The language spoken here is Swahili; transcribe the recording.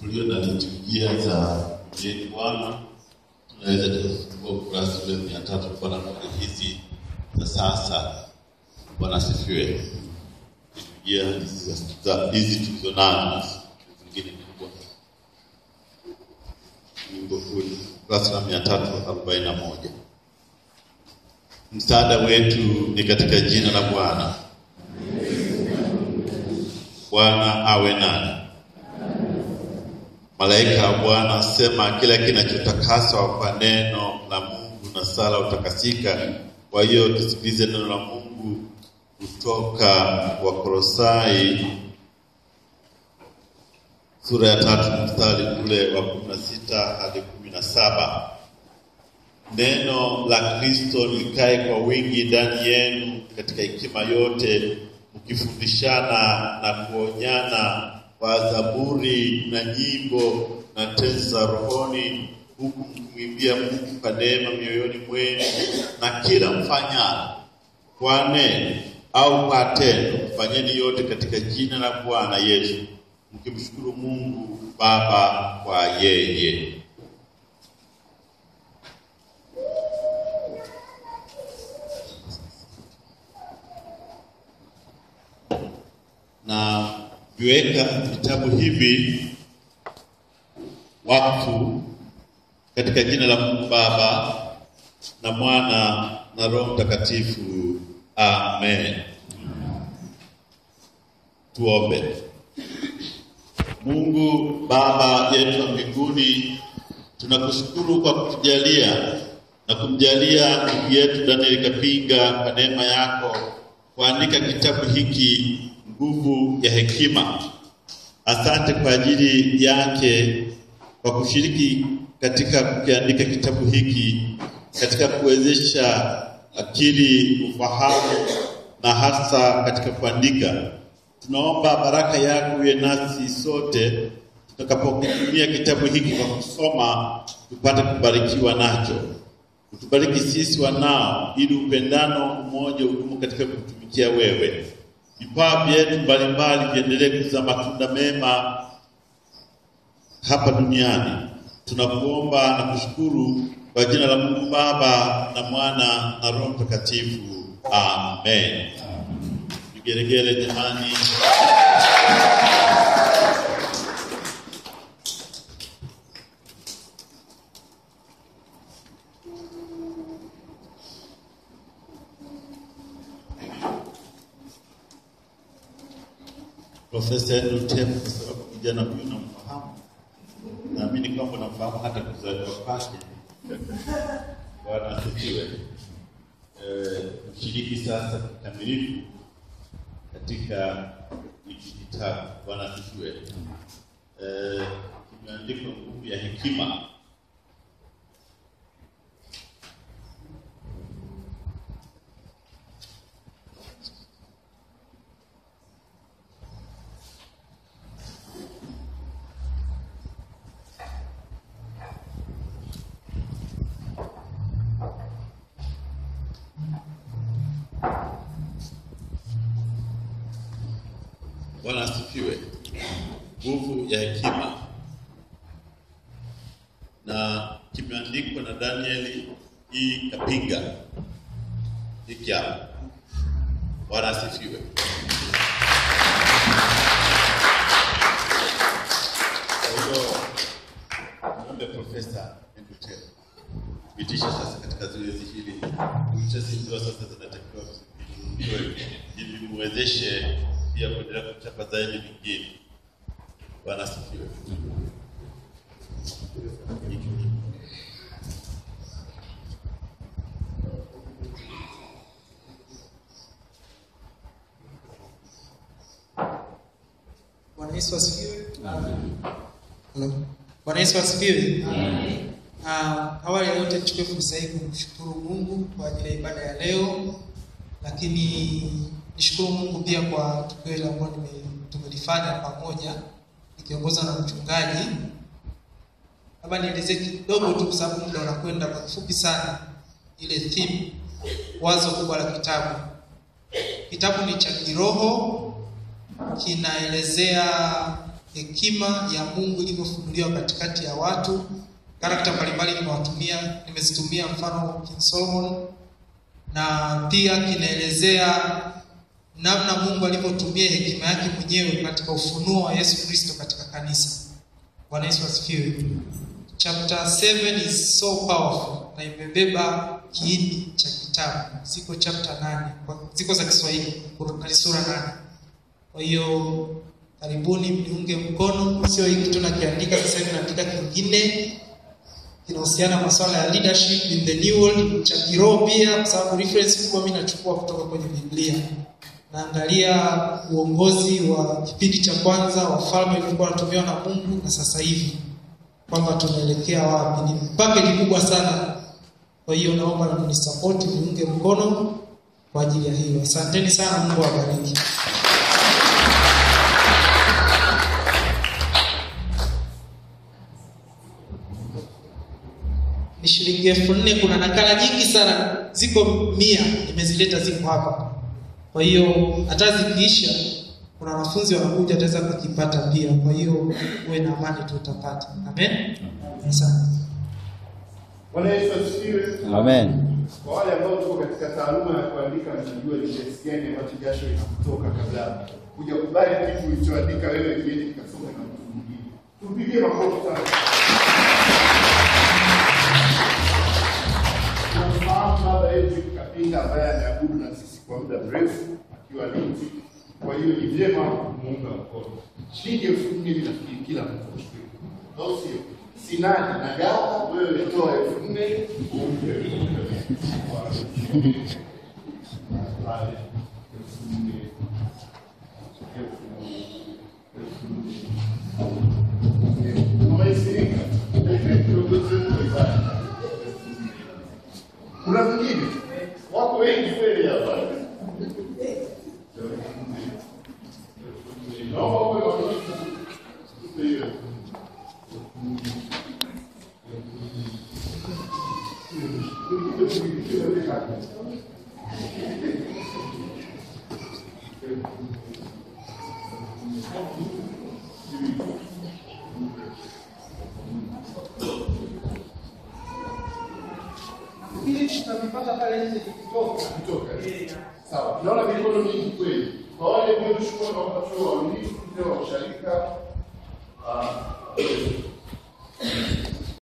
tulio na liturujia za Mjeni Bwana, tunaweza tukafungua ukurasa ule mia tatu kwa na hizi za sasa. Bwana asifiwe. Liturujia hizi za- za- hizi tulizo nazo zingine ni kubwa. Wimbo huu ukurasa wa mia tatu arobaini na moja. Msaada wetu ni katika jina la Bwana. Bwana awe nani. Malaika wa Bwana asema kila kinachotakaswa kwa neno la Mungu na sala utakasika. Kwa hiyo tusikilize neno la Mungu kutoka Wakolosai sura ya tatu mstari ule wa kumi na sita hadi kumi na saba. Neno la Kristo likae kwa wingi ndani yenu katika hekima yote, mkifundishana na kuonyana kwa zaburi na nyimbo na tenzi za rohoni, huku mkimwimbia Mungu kwa neema mioyoni mwenu, na kila mfanyalo kwa neno au kwa tendo, fanyeni yote katika jina la Bwana Yesu, mkimshukuru Mungu Baba kwa yeye. na viweka vitabu hivi wakfu katika jina la Mungu Baba na Mwana na Roho Mtakatifu. Amen. Tuombe. Mungu Baba yetu wa mbinguni, tunakushukuru kwa kutujalia na kumjalia ndugu yetu Daniel Kapinga kwa neema yako kuandika kitabu hiki nguvu ya hekima. Asante kwa ajili yake kwa kushiriki katika kukiandika kitabu hiki, katika kuwezesha akili, ufahamu na hasa katika kuandika. Tunaomba baraka yako iwe nasi sote tutakapokitumia kitabu hiki kwa kusoma, tupate kubarikiwa nacho. Utubariki sisi wanao, ili upendano umoja udumu katika kutumikia wewe. Vipawa vyetu mbalimbali viendelee kuzaa matunda mema hapa duniani. Tunakuomba na kushukuru kwa jina la Mungu Baba na Mwana na Roho Mtakatifu. Amen. Vigelegele jamani. Profesa Andrew Tembo, kwa sababu kijana huyu namfahamu, naamini kwamba namfahamu hata kuzaliwa kwake. Bwana asifiwe. Eh, mshiriki sasa kikamilifu katika hiki kitabu. Bwana asifiwe. Eh, kimeandikwa nguvu ya hekima. Bwana asifiwe. Nguvu ya hekima, na kimeandikwa na Danieli E. Kapinga. Hiki hapa. Bwana asifiwe. Kwa hiyo niombe Profesa Endutero pitisha sasa katika zoezi hili, uchezi ndio sasa zinatakiwa zinunuliwe ili muwezeshe pia kuendelea kuchapa zaidi vingine. Bwana asifiwe. Bwana Yesu asifiwe. Hello. Bwana Yesu asifiwe. Ah, awali ya yote nichukue fursa hii kumshukuru Mungu kwa ajili ya ibada ya leo, lakini nishukuru Mungu pia kwa tukio hili ambalo nime- tumelifanya pamoja nikiongozwa na mchungaji. Labda nielezee kidogo tu, kwa sababu muda unakwenda kwa kifupi sana, ile theme, wazo kubwa la kitabu. Kitabu ni cha kiroho, kinaelezea hekima ya Mungu ilivyofunuliwa katikati ya watu. Karakta mbalimbali nimewatumia, nimezitumia mfano King Solomon, na pia kinaelezea namna Mungu alivyotumia hekima yake mwenyewe katika ufunuo wa Yesu Kristo katika kanisa. Bwana Yesu asifiwe. Chapter 7 is so powerful na imebeba kiini cha kitabu. Ziko chapter 8, ziko za Kiswahili, kuna sura 8. Kwa hiyo karibuni mniunge mkono, sio hiki tu nakiandika sasa hivi, naandika kingine kinahusiana na masuala ya leadership in the new world cha kiroho pia, kwa sababu reference kubwa mimi nachukua kutoka kwenye Biblia. Naangalia uongozi wa kipindi cha kwanza, wafalme walikuwa wanatumiwa na Mungu na sasa hivi kwamba tunaelekea wapi. Ni package kubwa sana. Kwa hiyo naomba mnisapoti, niunge mkono kwa ajili ya hiyo. Asanteni sana, Mungu awabariki. Ni shilingi elfu nne. Kuna nakala nyingi sana, ziko mia, nimezileta ziko hapa. Kwa hiyo hata zikiisha, kuna wanafunzi wanakuja, ataweza kukipata pia. Kwa hiyo uwe na amani tu utapata. Amen. Asante. Bwana Yesu asifiwe. Amen. Kwa wale ambao tuko katika taaluma ya kuandika, mnajua ni kiasi gani ambacho jasho inakutoka kabla kuja kubali kitu ulichoandika wewe kiende kikasome na mtu mwingine. Tupigie makofi sana. Tunamfahamu baba yetu Kapinga ambaye ameabudu na sisi kwa muda mrefu akiwa Lindi. Kwa hiyo ni vyema kumuunga mkono. Shilingi elfu nne mimi nafikiri kila mtu ashukuru. Au sio? Sinani na gawa wewe toa elfu nne umpe pale elfu nne Umeisirika? Kuna mwingine wako wengi kweli hapa. Naomba uwe mwaminifu. Tupe hiyo. Nafikiri tutavipata pale nje tukitoka. Kutoka. Sawa. Tunaona mikono mingi kweli. Kwa wale mliochukua na wakachukua waaminifu, mzee wa usharika, ah,